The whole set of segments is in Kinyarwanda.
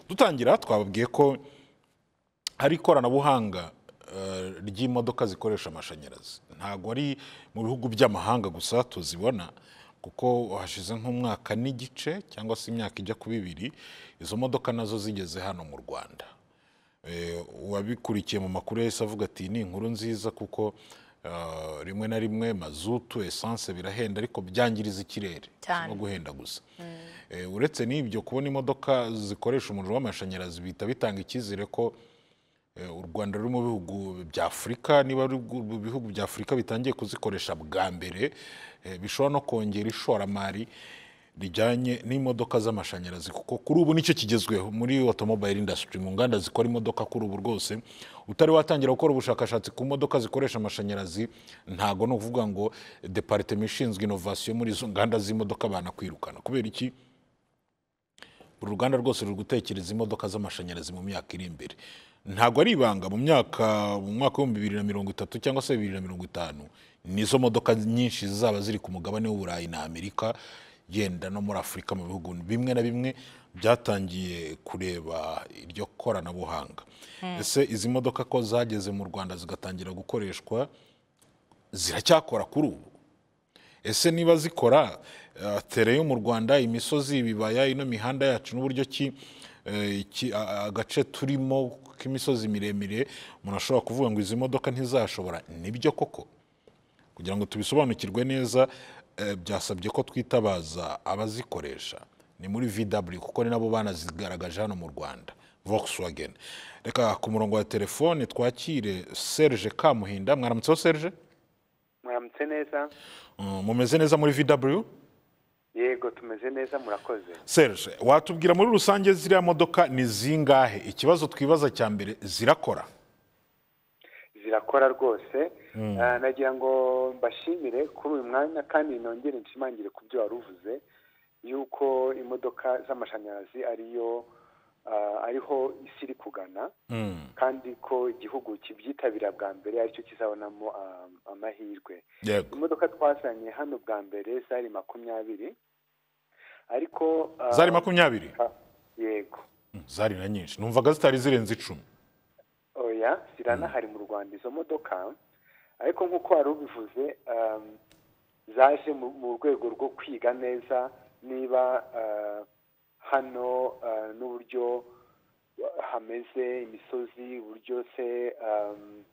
dutangira twababwiye ko hari ikoranabuhanga eh, ry'imodoka zikoresha amashanyarazi ntabwo ari mu bihugu by'amahanga gusa tuzibona kuko hashize nk'umwaka n'igice cyangwa se imyaka ijya kuba ibiri izo modoka nazo zigeze hano mu rwanda Eh, uwabikurikiye mu makuru yahise avuga ati ni inkuru nziza kuko eh, rimwe na rimwe mazutu esanse birahenda ariko byangiriza ikirere Cyane. no guhenda gusa Eh, uretse n'ibyo kubona imodoka zikoresha umuriro w'amashanyarazi bihita bitanga icyizere ko Eh, u rwanda ruri mu bihugu bya afurika niba ari ubwo- mu bihugu bya afurika bitangiye kuzikoresha bwa mbere eh, bishobora no kongera ishoramari rijyanye n'imodoka z'amashanyarazi kuko kuri ubu nicyo kigezweho muri automobile industry mu nganda zikora imodoka kuri ubu rwose utari watangira gukora ubushakashatsi ku modoka zikoresha amashanyarazi ntago ni ukuvuga ngo departement ishinzwe innovation muri izo nganda z'imodoka banakwirukana kubera iki uru ruganda rwose ruri gutekereza imodoka z'amashanyarazi mu myaka iri imbere ntabwo ari ibanga mu myaka mu mwaka w'ibihumbi bibiri na mirongo itatu cyangwa se bibiri na mirongo itanu nizo modoka nyinshi zizaba ziri ku mugabane w'uburayi na amerika yenda no muri afurika mu bihugu bimwe na bimwe byatangiye kureba iryo koranabuhanga ese izi modoka ko zageze mu rwanda zigatangira gukoreshwa ziracyakora kuri ubu ese niba zikora eh, tere yo mu rwanda imisozi ibibaya ino mihanda yacu n'uburyo ki eh, iki- a- a- agace turimo k'imisozi miremire umuntu ashobora kuvuga ngo izi modoka ntizashobora nibyo koko kugira ngo tubisobanukirwe neza eh, byasabye ko twitabaza abazikoresha ni muri vw kuko ni nabo banazigaragaje hano mu rwanda volkswagen reka ku murongo wa telefone twakire serge kamuhinda mwaramutseho serge muramutse neza Mm, mumeze neza muri vw yego tumeze neza murakoze Serge watubwira muri rusange ziriya modoka ni zingahe ikibazo twibaza cya mbere zirakora zirakora rwose Ah, nagira ngo mbashimire kuri uyu mwanya kandi nongere nshimangire ku byo wari uvuze yuko imodoka z'amashanyarazi ariyo ah, ariho isi iri kugana kandi ko igihugu kibyitabira bwa mbere aricyo kizabonamo ah, amahirwe yego imodoka twazanye hano bwa mbere zari makumyabiri ariko ah, zari makumyabiri yego Mm, zari na nyinshi numvaga zitari zirenze icumi oya ziranahari mu rwanda izo modoka ariko nk'uko wari ubivuze um, zaje mu mu rwego rwo kwiga neza niba uh, hano uh, n'uburyo hameze imisozi uburyo se um,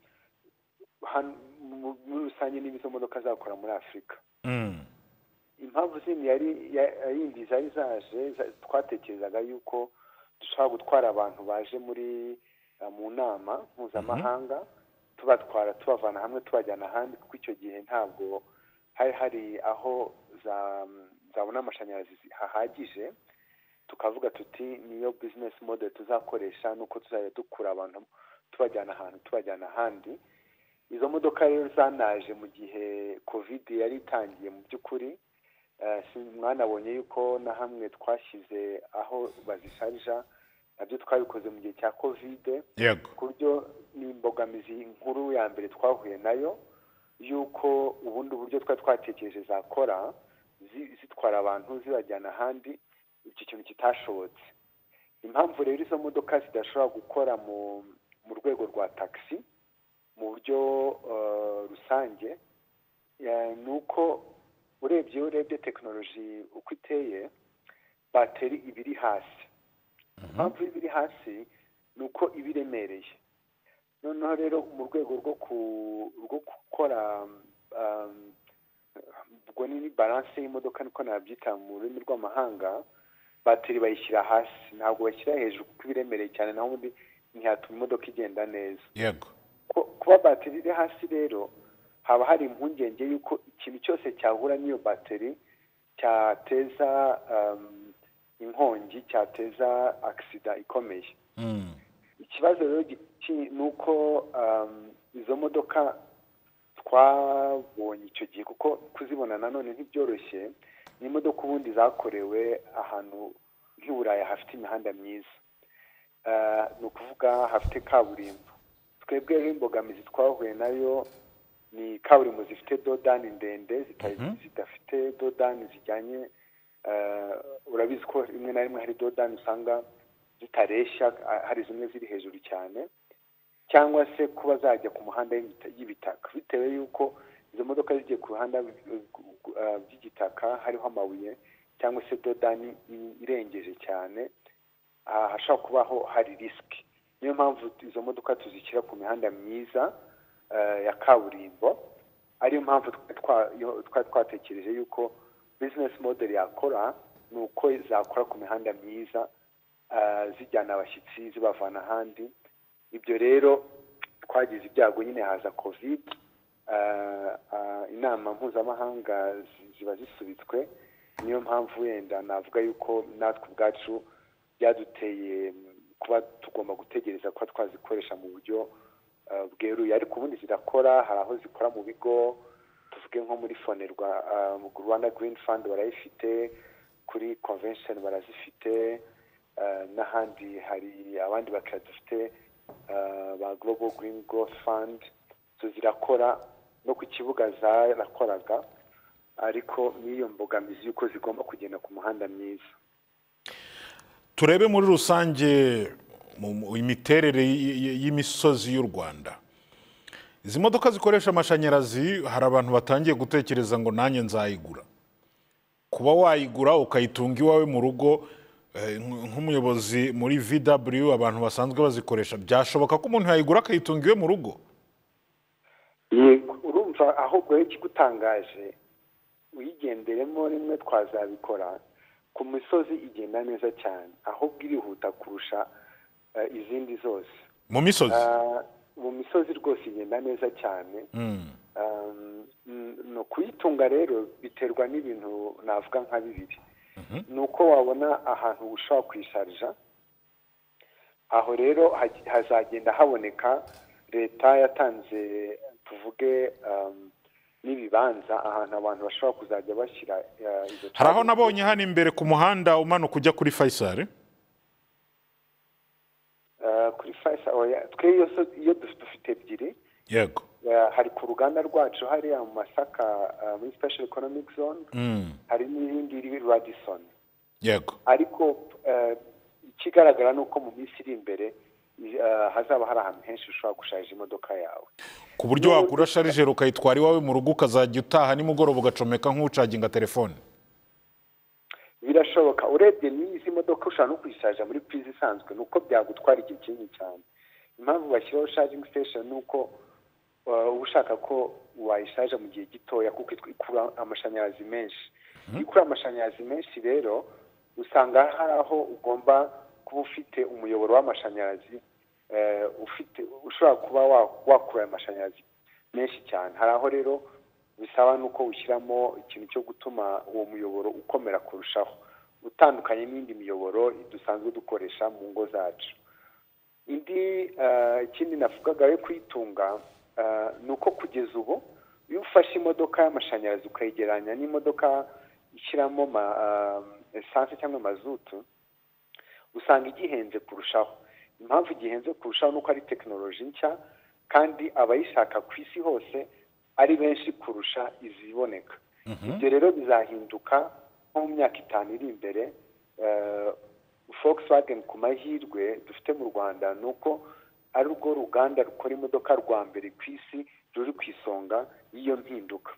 han- mu- muri rusange niba izo modoka zakora muri afurika Mm, impamvu zindi yari ya- yindi zari zaje za- twatekerezaga yuko dushobora gutwara abantu baje muri eh, mu nama mpuzamahanga tubatwara tubavana hamwe tubajyana ahandi kuko icyo gihe ntabwo hari hari aho za- zabona amashanyarazi hahagije tukavuga tuti niyo business model tuzakoresha nuko tuzajya dukura abantu tubajyana ahantu tubajyana ahandi izo modoka rero zanaje mu gihe covid yari itangiye mu by'ukuri Eh, si- mwanabonye yuko na hamwe twashyize aho bazisharija nabyo twabikoze mu gihe cya kovide yego ku buryo ni imbogamizi nkuru ya mbere twahuye nayo yuko ubundi buryo twari twatekereje zakora zi- zitwara abantu zibajyana ahandi icyo kintu kitashobotse impamvu rero izo modoka zidashobora gukora mu mu rwego rwa taxi mu buryo eh, rusange eh, ni uko urebye iyo urebye tekinoloji uko iteye bateri iba iri hasi impamvu iba iri hasi ni uko iba iremereye noneho rero mu rwego rwo ku- rwo gukora um, ubwo ni baranse y'imodoka niko nabyita mu rurimi rw'amahanga bateri bayishyira hasi ntabwo bashyira hejuru kuko iba iremereye cyane naho ubundi ntihatuma imodoka igenda neza yego Ku- kuba bateri iri hasi rero haba hari impungenge y'uko ikintu cyose cyahura n'iyo bateri cyateza um, inkongi cyateza agisida ikomeye Mm, ikibazo rero giki- ni uko um, izo modoka twabonye icyo gihe kuko kuzibona nanone ntibyoroshye ni imodoka ubundi zakorewe ahantu nk'i Buraya hafite imihanda myiza Eh, ni ukuvuga hafite kaburimbo twebwe rero imbogamizi twahuye nayo ni kaburimbo zifite dodani ndende zita- zidafite dodani zijyanye eh, urabizi ko rimwe na rimwe hari dodani usanga zitareshya ah, hari zimwe ziri hejuru cyane cyangwa se kuba zajya ku muhanda y'ibita- y'ibitaka bitewe y'uko izo modoka zigiye ku ruhanda ah, by'igitaka hariho amabuye cyangwa se dodani i- irengeje cyane ah, hashobora kubaho hari risiki niyo mpamvu izo modoka tuzishyira ku mihanda myiza eh, ya kaburimbo ariyo mpamvu twa- twa- yo- twa- twatekereje yuko bizinesi modeli yakora ni uko zakora ku mihanda myiza eh, zijyana abashyitsi zibavana ahandi ibyo rero twagize ibyago nyine haza kovide eh, eh, inama mpuzamahanga zi- ziba zisubitswe niyo mpamvu wenda navuga yuko natwe ubwacu byaduteye kuba tugomba gutegereza kuba twazikoresha mu buryo eh, bweruye ariko ubundi zirakora hari aho zikora mu bigo tuvuge nko muri fonerwa eh, mu rwanda green fund barayifite kuri convention barazifite eh, n'ahandi hari abandi bakiriya dufite eh, ba global green growth fund zo zirakora no ku kibuga zarakoraga ariko n'iyo mbogamizi y'uko zigomba kugenda ku muhanda mwiza turebe muri rusange mu- mu imiterere y- y- y'imisozi y'u rwanda izi modoka zikoresha amashanyarazi hari abantu batangiye gutekereza ngo nanjye nzayigura kuba wayigura ukayitunga iwawe mu rugo eh, nk- nk'umuyobozi muri vw abantu basanzwe bazikoresha byashoboka ko umuntu yayigura akayitunga iwe mu rugo yego urumva ahubwo rero ikigutangaje uyigenderemo rimwe twazabikora ku misozi igenda neza cyane ahubwo irihuta kurusha eh, izindi zose mu misozi Ah, mu misozi rwose igenda neza cyane Mm. Um, mm, ni ukuyitunga rero biterwa n'ibintu navuga nka bibiri ni uko wabona ahantu ushobora kuyisharija aho rero haj- hazagenda haboneka leta yatanze tuvuge um, n'ibibanza ahantu abantu bashobora kuzajya bashyira uh, izo hari aho charging nabonye hano imbere ku muhanda umanuka ujya kuri fayisari Uh, kuri Faisal oya twe iyo so- iyo duf- dufite ebyiri yego Uh, hari ku ruganda rwacu hariya mu masaka uh, muri special economic zone Mm. hari n'irindi riri radison yego ariko eh, ikigaragara ni uko mu minsi iri imbere eh, hazaba hari ahantu henshi ushobora gusharija imodoka yawe ku buryo wagura sharijeri ukayitwara iwawe mu rugo ukazajya utaha nimugoroba ugacomeka nk'ucaginga telefone birashoboka urebye n'izi modoka ushobora no kuyisharija muri purize isanzwe ni uko byagutwara igihe kinini cyane impamvu bashyiraho charging station ni uko eh, uba ushaka ko wayisharija mu gihe gitoya kuko itw- ikura amashanyarazi menshi iyo ikura amashanyarazi menshi rero usanga hari aho ugomba kuba ufite umuyoboro w'amashanyarazi eh, ufite ushobora kuba wa- wakura ayo mashanyarazi menshi cyane hari aho rero bisaba nuko ushyiramo ikintu cyo gutuma uwo muyoboro ukomera kurushaho utandukanye n'indi miyoboro dusanzwe dukoresha mu ngo zacu indi eh, ikindi navugaga yo kuyitunga eh, ni uko kugeza ubu iyo ufashe imodoka y'amashanyarazi ukayigereranya n'imodoka ishyiramo ma eh, esanse cyangwa mazutu usanga igihenze kurushaho impamvu igihenze kurushaho ni uko ari tekinoloji nshya kandi abayishaka ku isi hose ari benshi kurusha iziboneka ibyo rero bizahinduka nko mu myaka itanu iri imbere eh, Volkswagen ku mahirwe dufite mu Rwanda ni uko ari rwo ruganda rukora imodoka rwa mbere ku isi ruri ku isonga y'iyo mpinduka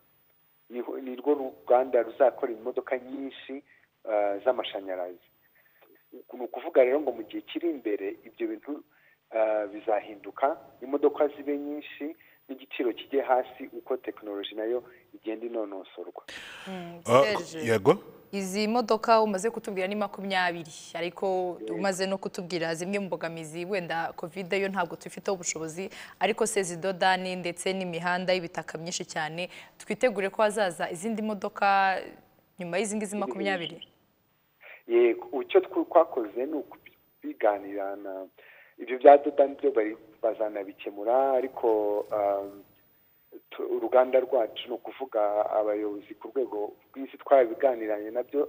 Niho- ni rwo ruganda ruzakora imodoka nyinshi eh, z'amashanyarazi ni ukuvuga rero ngo mu gihe kiri imbere ibyo bintu eh, bizahinduka imodoka zibe nyinshi n'igiciro kijye hasi uko tekinoloji nayo igenda inonosorwa Ah, Serge, yego izi modoka umaze kutubwira ni makumyabiri ariko umaze no kutubwira zimwe mu mbogamizi wenda kovide yo ntabwo tubifiteho ubushobozi ariko se izi dodani ndetse n'imihanda y'ibitaka myinshi cyane twitegure ko hazaza izindi modoka nyuma y'izi ngizi makumyabiri yego icyo tw- twakoze ni ukubiganira na ibyo bya dodani byo bari bazanabikemura ariko um, tu- uruganda rwacu ni ukuvuga abayobozi ku rwego rw'isi twabiganiranye nabyo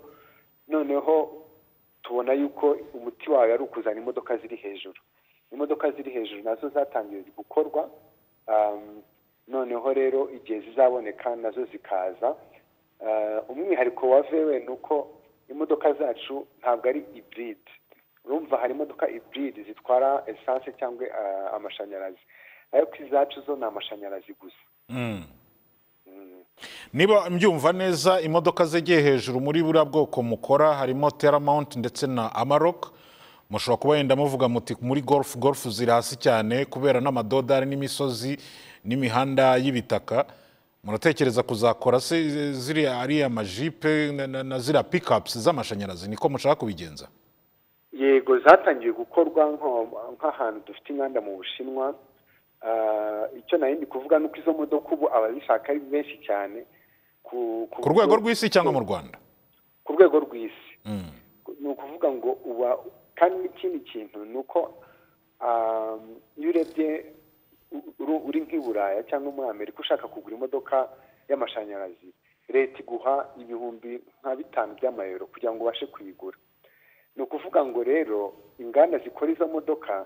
noneho tubona yuko umuti wawe ari ukuzana imodoka ziri hejuru imodoka ziri hejuru nazo zatangiye gukorwa um, noneho rero igihe zizaboneka nazo zikaza Uh, umwihariko wa vewe ni uko imodoka zacu ntabwo ari iburide urumva hari imodoka iburide zitwara esanse cyangwa ah, amashanyarazi ariko izacu zo ni amashanyarazi gusa niba mbyumva neza imodoka zegeye hejuru muri buriya bwoko mukora harimo teramawunti ndetse na amarok mushobora kuba wenda muvuga muti muri gorufu gorufu ziri hasi cyane kubera n'amadodari n'imisozi n'imihanda y'ibitaka muratekereza kuzakora se ziriya ariya majipe na- na- na ziriya pikapusi z'amashanyarazi niko mushaka kubigenza yego zatangiye gukorwa nko- nk'ahantu dufite inganda mu bushinwa Ah, icyo nari ndi kuvuga ni uko izo modoka ubu abazishaka ari benshi cyane ku ku rwego rw'isi cyangwa mu rwanda ku rwego rw'isi ni ukuvuga ngo uba kandi n'ikindi kintu ni uko um, iyo urebye u- uru- uri nk'i buraya cyangwa muri amerika ushaka kugura imodoka y'amashanyarazi leta iguha ibihumbi nka bitanu by'amayero kugira ngo ubashe kuyigura ni ukuvuga ngo rero inganda zikora izo modoka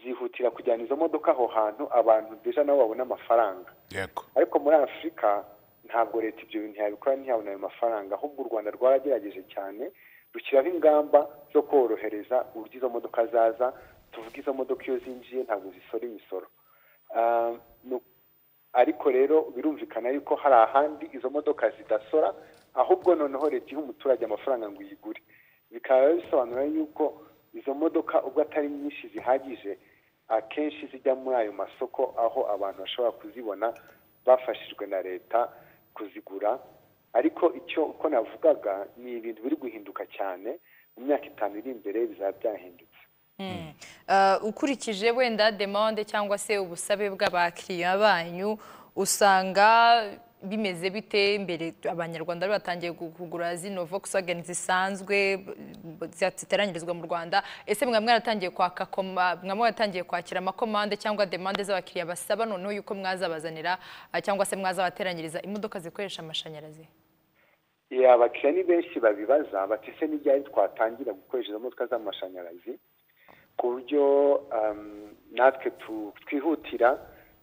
zihutira kujyana izo modoka aho hantu abantu deja nabo babona amafaranga yego ariko muri afurika ntabwo leta ibyo bintu yabikora ntiyabona ayo mafaranga ahubwo u rwanda rwaragerageje cyane rushyiraho ingamba zo korohereza uburyo izo modoka zaza tuvuga izo modoka iyo zinjiye ntabwo zisora imisoro Ah, nu- ariko rero birumvikana yuko hari ahandi izo modoka zidasora ahubwo noneho leta iha umuturage amafaranga ngo uyigure bikaba bisobanura yuko izo modoka ubwo atari nyinshi zihagije akenshi zijya muri ayo masoko aho abantu bashobora kuzibona bafashijwe na leta kuzigura ariko icyo uko navugaga ni ibintu biri guhinduka cyane mu myaka itanu iri imbere bizaba byahindutse Uh, ukurikije wenda demande cyangwa se ubusabe bw'abakiriya banyu usanga bimeze bite mbere abanyarwanda bari batangiye gu- kugura zino Volkswagen zisanzwe b- b- zia- ziteranyirizwa mu Rwanda ese mwa mwaratangiye kwaka koma mwa mwaratangiye kwakira amakomande cyangwa demande z'abakiriya basaba noneho yuko mwazabazanira uh, cyangwa se mwazabateranyiriza imodoka zikoresha amashanyarazi Eh, abakiriya ni benshi babibaza bati se n'ibyari twatangira gukoresha izo modoka z'amashanyarazi ku buryo um, natwe tu- twihutira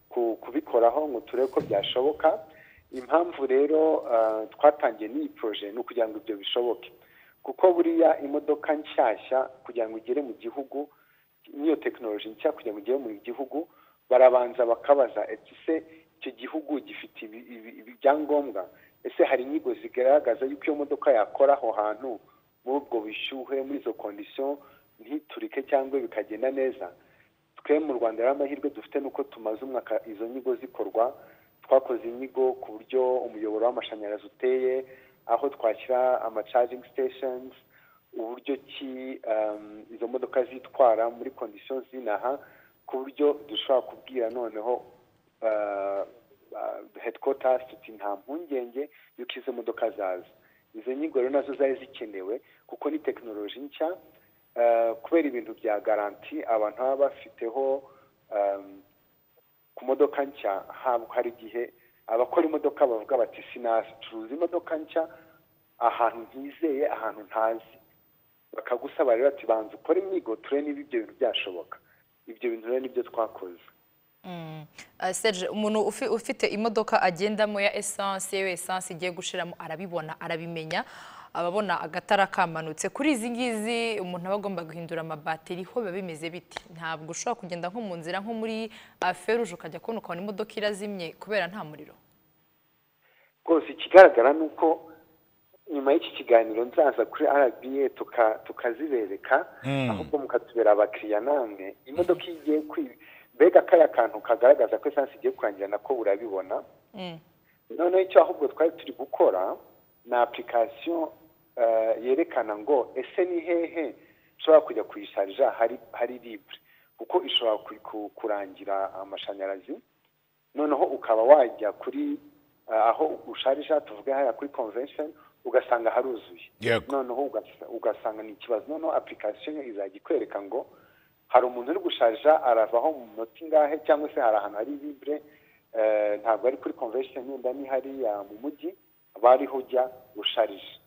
ku- kubikoraho ngo turebe ko byashoboka impamvu rero ah, twatangiye n'iyi poroje ni ukugira ngo ibyo bishoboke kuko buriya imodoka nshyashya kugira ngo igere mu gihugu n'iyo tekinoloji nshya kugira ngo igere mu gihugu barabanza bakabaza ati se icyo gihugu gifite ibi- ibi- ibi- ibyangombwa ese hari inyigo zigaragaza yuko iyo modoka yakora aho hantu muri ubwo bushyuhe muri izo kondisiyo ntiturike cyangwa bikagenda neza twe mu rwanda rero amahirwe dufite ni uko tumaze umwaka izo nyigo zikorwa twakoze inyigo ku buryo umuyoboro w'amashanyarazi uteye aho twashyira ama charging stations uburyo ki um, izo modoka zitwara muri kondisiyo zinaha ku buryo dushobora kubwira noneho uh, uh, headquarters tuti nta mpungenge y'uko izo modoka zaza izo nyigo rero nazo zari zikenewe kuko ni tekinoloji nshya uh, kubera ibintu bya garanti abantu baba bafiteho um, ku modoka nshya haba hari igihe abakora imodoka bavuga bati sinacuruza imodoka nshya ahantu ntizeye ahantu ntazi bakagusaba rero ati banza ukore imyigo turebe niba ibyo bintu byashoboka ibyo bintu rero nibyo twakoze Mm. Uh, Serge umuntu ufi- ufite imodoka agendamo ya essence iyo essence igiye gushiramo arabibona arabimenya ababona agatara kamanutse kuri izi ngizi umuntu aba agomba guhindura amabateri ho biba bimeze biti ntabwo ushobora kugenda nko mu nzira nko muri uh, feruje ukajya kubona ukabona imodoka irazimye kubera nta muriro rwose ikigaragara ni uko nyuma y'iki kiganiro nzaza kuri rba tuka- tukazibereka ahubwo mukatubera abakiriya namwe imodoka iyo igiye kwi- mbega kariya kantu kagaragaza ko esansi igiye kurangira nako urabibona Mm. noneho icyo ahubwo twari turi gukora ni apurikasiyo eh, yerekana ngo ese ni hehe ushobora kujya kuyisharija hari hari libre kuko ishobora ku- ku- kurangira amashanyarazi noneho ukaba wajya kuri eh, aho usharija tuvuge hariya kuri convention ugasanga haruzuye yego noneho ugasa- ugasanga ni ikibazo noneho apurikasiyo izajya ikwereka ngo hari umuntu uri gusharija aravaho mu munota ingahe cyangwa se hari ahantu hari libre eh, ntabwo ari kuri convention wenda ni hariya mu mujyi bariho ujya usharije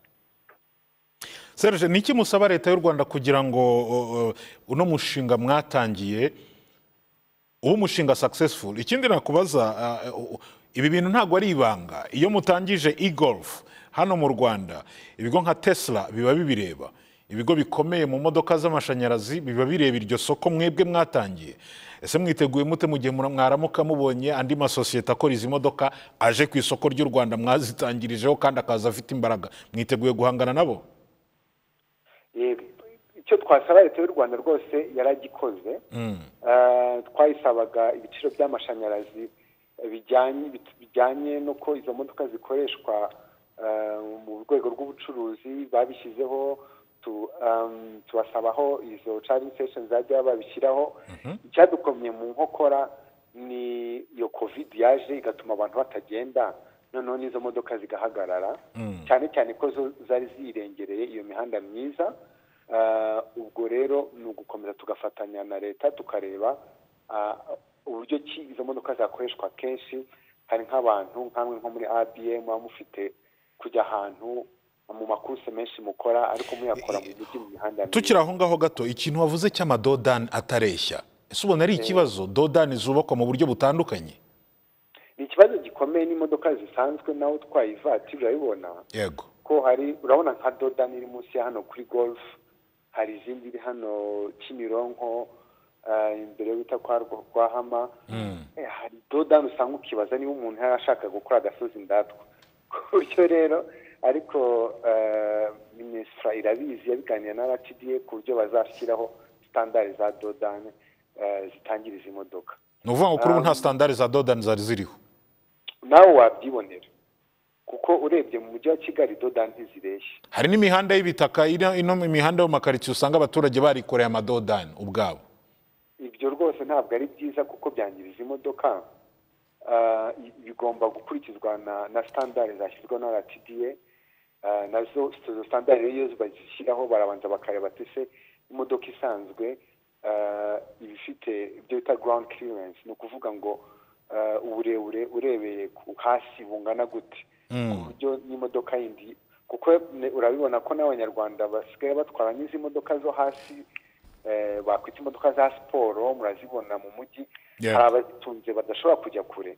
Serge ni iki musaba leta y'u rwanda kugira ngo uh, uh, uno mushinga mwatangiye uba umushinga successful ikindi nakubaza uh, uh, ibi bintu ntabwo ari ibanga iyo mutangije e-golf hano mu rwanda ibigo nka tesla biba bibireba ibigo bikomeye mu modoka z'amashanyarazi biba bireba iryo soko mwebwe mwatangiye ese mwiteguye mute mu gihe mwaramuka mubonye andi masosiyete akora izi modoka aje ku isoko ry'u rwanda mwazitangirijeho kandi akaza afite imbaraga mwiteguye guhangana nabo icyo twasaba leta y'u rwanda rwose yaragikoze twayisabaga ibiciro by'amashanyarazi bijyanye n'uko izo modoka zikoreshwa mu rwego rw'ubucuruzi babishyizeho tubasabaho izo caringi sitesheni zajya babishyiraho icyadukomye mu nkokora ni iyo kovidi yaje igatuma abantu batagenda noneho n'izo modoka zigahagarara cyane cyane ko zo zari zirengereye iyo mihanda myiza ubwo rero ni ugukomeza tugafatanya na leta tukareba uburyo ki izo modoka zakoreshwa kenshi hari nk'abantu nk'amwe nko muri abm muba mufite kujya ahantu mu makurse menshi mukora ariko muyakora mu mujyi mu mihanda tukiri aho ngaho gato ikintu wavuze cy'amadodani atareshya ese ubona ari ikibazo dodani zubakwa mu buryo butandukanye ni ikibazo gikomeye n'imodoka zisanzwe nawe utwaye ivatiri urabibona yego ko hari urabona nka dodani iri munsi ya hano kuri golf hari izindi iri hano kimironko imbere yo bita kwa rwahama hari dodani usanga ukibaza niba umuntu yari ashaka gukora agasozi ndatwa ku buryo rero ariko minisitira irabizi yabiganira na rtda ku buryo bazashyiraho sitandari za dodani zitangira izi modoka ni ukuvuga ngo kuri ubu nta sitandari za dodani zari ziriho nawe wabyibonera kuko urebye mu mujyi wa kigali dodani ntizireshya hari n'imihanda y'ibitaka ino imihanda yo mu makaritsiye usanga abaturage barikoreye amadodani ubwabo ibyo rwose ntabwo ari byiza kuko byangiriza imodoka bigomba gukurikizwa na sitandari zashyizweho na rtda nazo izo sitandari iyo bazishyiraho barabanza bakareba se imodoka isanzwe iba ifite ibyo bita ground clearance ni ukuvuga ngo uburebure urebeye hasi bungana gute ku buryo n'imodoka yindi kuko urabibona ko n'abanyarwanda basigaye batwara n'izi modoka zo hasi bakwita imodoka za siporo murazibona mu mujyi hari abazitunze badashobora kujya kure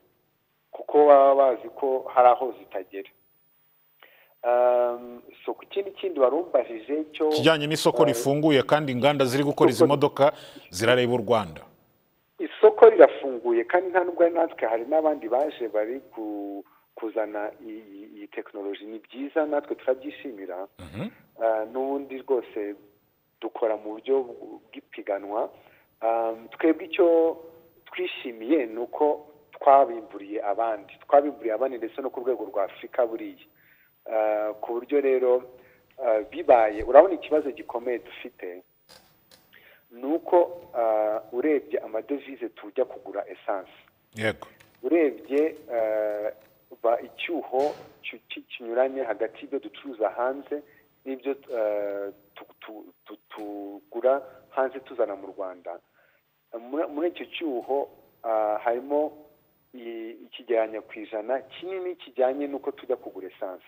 kuko baba bazi ko hari aho zitagera so ku kindi kindi warumbajije cyo kijyanye n'isoko rifunguye kandi inganda ziri gukora izi modoka zirareba u rwanda isoko rirafunguye kandi nta nubwo ari natwe hari n'abandi baje bari kuzana iyi tekinoloji ni byiza natwe turabyishimira n'ubundi rwose dukora mu buryo bw'ipiganwa twebwe icyo twishimiye ni uko twabimburiye abandi twabimburiye abandi ndetse no ku rwego rwa afurika buriya ku buryo rero bibaye urabona ikibazo gikomeye dufite ni uko urebye amadevize tujya kugura esanse yego urebye icyuho kinyuranye hagati y'ibyo ducuruza hanze n'ibyo tugura hanze tuzana mu rwanda muri icyo cyuho harimo ikigereranyo ku ijana kinini kijyanye n'uko tujya kugura esanse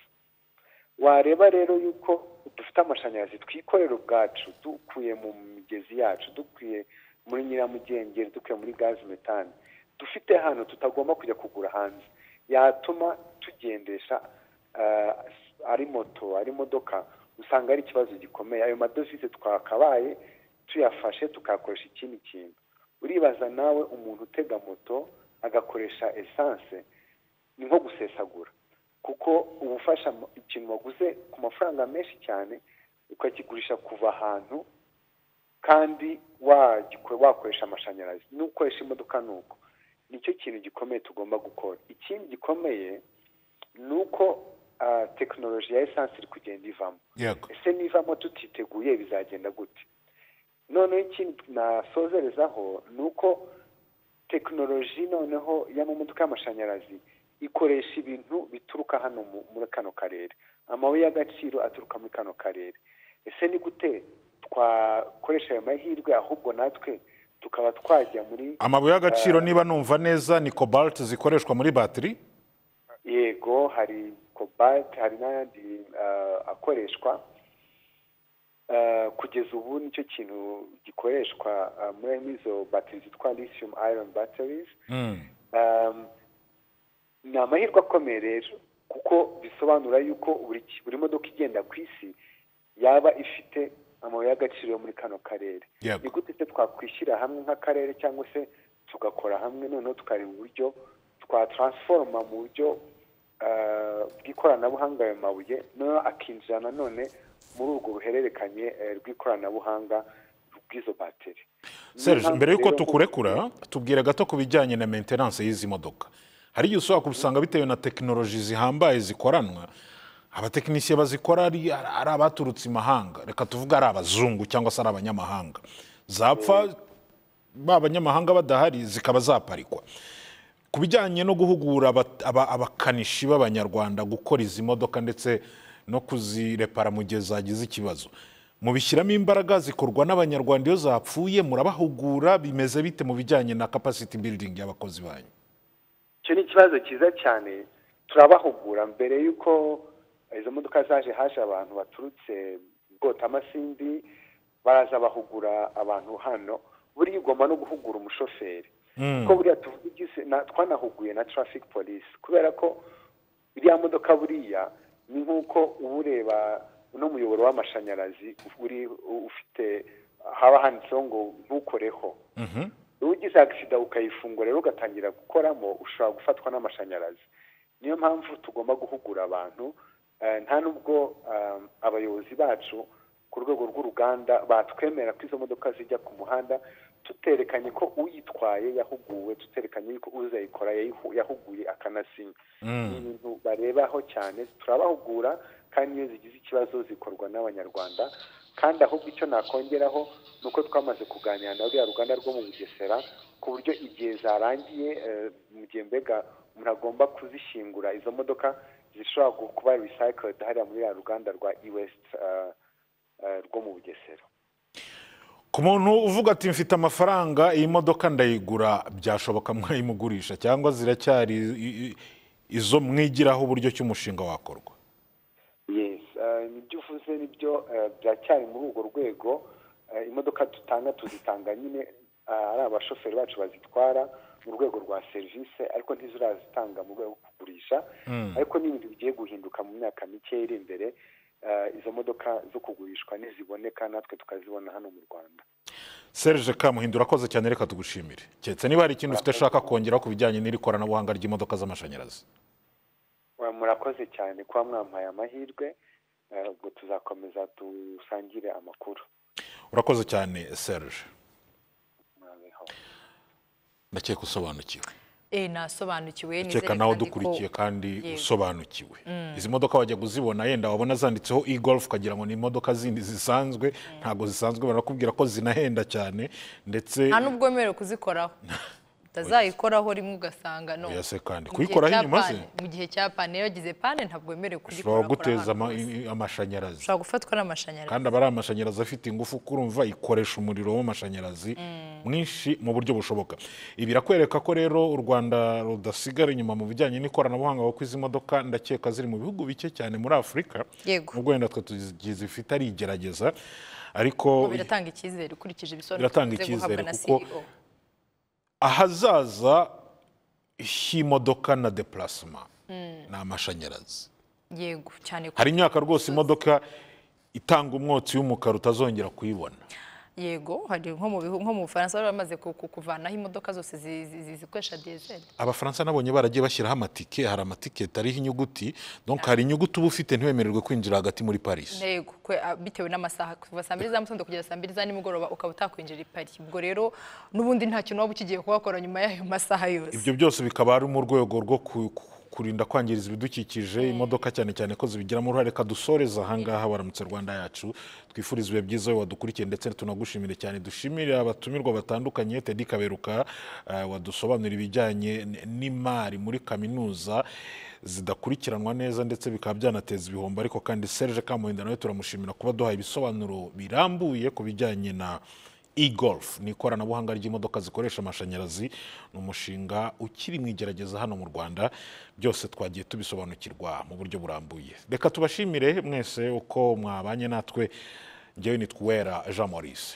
wareba rero yuko dufite amashanyarazi twikorera ubwacu dukuye mu migezi yacu dukuye muri nyiramugengeri dukuye muri gazi metani dufite hano tutagomba kujya kugura hanze yatuma tugendesha ari moto ari imodoka usanga ari ikibazo gikomeye ayo madovize twakabaye tuyafashe tukayakoresha ikindi kintu uribaza nawe umuntu utega moto agakoresha esanse ni nko gusesagura kuko uba ufasha ikintu waguze ku mafaranga menshi cyane ukakigurisha kuva ahantu kandi wakoresha amashanyarazi n'ukoresha imodoka ni uko nicyo kintu gikomeye tugomba gukora ikindi gikomeye ni uko tekinoloji ya esanse iri kugenda ivamo ese nivamo tutiteguye bizagenda gute noneho ikindi nasozerezaho ni uko tekinoloji noneho y'amamodoka y'amashanyarazi ikoresha ibintu bituruka hano muri kano karere amabuye y'agaciro aturuka muri kano karere ese ni gute twakoresha ayo mahirwe ahubwo natwe tukaba twajya muri amabuye y'agaciro niba numva neza ni kobalti zikoreshwa muri batiri yego hari kobalti hari n'ayandi akoreshwa kugeza ubu nicyo kintu gikoreshwa muri izo batiri zitwa lithium iron batteries ni amahirwe akomeye rero kuko bisobanura yuko buri modoka igenda ku isi yaba ifite amabuye y'agaciro yo muri kano karere Yego. ni gute se twakwishyira hamwe nk'akarere cyangwa se tugakora hamwe noneho tukareba uburyo twataransforoma mu buryo ah, bw'ikoranabuhanga ayo mabuye noneho akinjira nanone muri urwo ruhererekanye eh, rw'ikoranabuhanga rw'izo bateri Niyo Serge mpamvu mbere y'uko rero tukurekura tubwira gato ku bijyanye na maintenance y'izi modoka hari igihe ushobora kubisanga bitewe na tekinoloji zihambaye zikoranwa abatekinisiye bazikora ari ari abaturutse imahanga reka tuvuge ari abazungu cyangwa se ari abanyamahanga zapfa ba abanyamahanga badahari zikaba zaparikwa ku bijyanye no guhugura aba- aba- abakanishi b'abanyarwanda gukora izi modoka ndetse no kuzirepara mu gihe zagize ikibazo mubishyiramo imbaraga zikorwa n'abanyarwanda iyo zapfuye murabahugura bimeze bite mu bijyanye na capacity building y'abakozi banyu icyo ni ikibazo cyiza cyane turabahugura mbere y'uko izo modoka zaje haje abantu baturutse bwotamasindi baraza bahugura abantu hano buriya ugomba no guhugura umushoferi kuko buriya tuvugize na- twanahuguye na traffic police kubera ko iriya modoka buriya ni nk'uko uba ureba uno muyoboro w'amashanyarazi uri ufite haba handitseho ngo ntukoreho iyo ugize agisida ukayifungura rero ugatangira gukoramo ushobora gufatwa n'amashanyarazi niyo mpamvu tugomba guhugura abantu eh, nta nubwo eh, abayobozi bacu ku rwego rw'uruganda batwemera ko izo modoka zijya ku muhanda tuterekanye ko uyitwaye yahuguwe tuterekanye yuko uzayikora yayihu- yahuguye akanasinya ni ibintu barebaho cyane turabahugura kandi iyo zigize ikibazo zikorwa n'abanyarwanda kandi ahubwo icyo nakongeraho ni uko twamaze kuganira na ruriya ruganda rwo mu bugesera ku buryo igihe zarangiye eh, mu gihe mbega umuntu agomba kuzishyingura izo modoka zishobora gu- kuba recycled hariya muri ya ruganda rwa iwest rwo mu bugesera ku muntu uvuga ati mfite amafaranga iyi modoka ndayigura byashoboka mwayimugurisha cyangwa ziracyari i- i- izo mwigiraho uburyo ki umushinga wakorwa yes eh, nibyo uvuze nibyo eh, biracyari muri urwo rwego Eh, imodoka dutanga tuzitanga nyine eh, ari abashoferi bacu bazitwara mu rwego rwa serivisi ariko ntizirazitanga mu rwego rwo kugurisha ariko ni ibintu bigiye guhinduka mu myaka mike iri imbere eh, izo modoka zo kugurishwa niziboneka natwe tukazibona hano mu rwanda Serge Kamuhinda urakoze cyane reka tugushimire keretse niba hari ikintu ufite ashaka kongeraho ku bijyanye n'iri koranabuhanga ry'imodoka z'amashanyarazi Wa- murakoze cyane kuba mwampaye amahirwe eh, ubwo tuzakomeza dusangire amakuru urakoze cyane Serge mwabeho ndakeka usobanukiwe Eh, nasobanukiwe ukeka nizere nawe kandi ko- udukurikiye kandi Yego. usobanukiwe izi modoka wajya kuzibona yenda wabona zanditseho e-golf ukagira ngo ni imodoka zindi zisanzwe ntabwo zisanzwe barakubwira ko zinahenda cyane ndetse nta n'ubwo wemerewe kuzikoraho utazayikoraho rimwe ugasanga no Oya se kandi, Mu gihe kuyikoraho cya inyuma se? pane- mu gihe cya pane iyo yagize pane ntabwo wemerewe ushobora kugikora guteza ama- amashanyarazi ushobora gufatwa n'amashanyarazi kandi aba ari amashanyarazi afite ingufu kurumva ikoresha umuriro w'amashanyarazi mwinshi mu buryo bushoboka ibi birakwereka ko rero u rwanda rudasigara inyuma mu bijyanye n'ikoranabuhanga kuko izi modoka ndakeka ziri mu bihugu bike cyane muri afurika Yego. ubwo wenda twe tuzifite ari igerageza ariko Ngo biratanga icyizere ukurikije ibisobanuro Biratanga tumaze guhabwa icyizere na kuko CEO. ahazaza h'imodoka na depurasima ni amashanyarazi yego cyane ko- hari imyaka rwose imodoka itanga umwotsi w'umukara utazongera kuyibona yego hari nko mu bihu- nko mu Bufaransa bari bamaze ku- ku- kuvanaho imodoka zose zi- zi- zi- zikoresha diesel abafaransa nabonye baragiye bashyiraho amatike hari amatiketi ariho inyuguti donc hari inyuguti uba ufite ntiwemererwe kwinjira hagati muri paris yego kwe- a- bitewe n'amasaha kuva saa mbiri za mugitondo kugera saa mbiri za nimugoroba ukaba utakwinjira i Paris ubwo rero n'ubundi nta kintu waba ukigiye kuhakora nyuma y'ayo masaha yose ibyo byose bikaba ari mu rwego rwo ku- ku- kurinda kwangiriza ibidukikije imodoka cyane cyane ko zibigiramo uruhare reka dusoreze ahangaha baramutse rwanda yacu twifuriza ibihe byiza wowe wadukurikiye ndetse tunagushimire cyane dushimire abatumirwa batandukanye tedi kaberuka eh, wadusobanurira ibijyanye n- n'imari muri kaminuza zidakurikiranwa neza ndetse bikaba byanateza ibihombo ariko kandi Serge Kamuhinda nawe turamushimira kuba duhaye ibisobanuro birambuye ku bijyanye na e-golf ni ikoranabuhanga ry'imodoka zikoresha amashanyarazi ni umushinga ukiri mu igerageza hano mu Rwanda byose twagiye tubisobanukirwa mu buryo burambuye reka tubashimire mwese uko mwabanye natwe njyewe nitwa Uwera Jean Maurice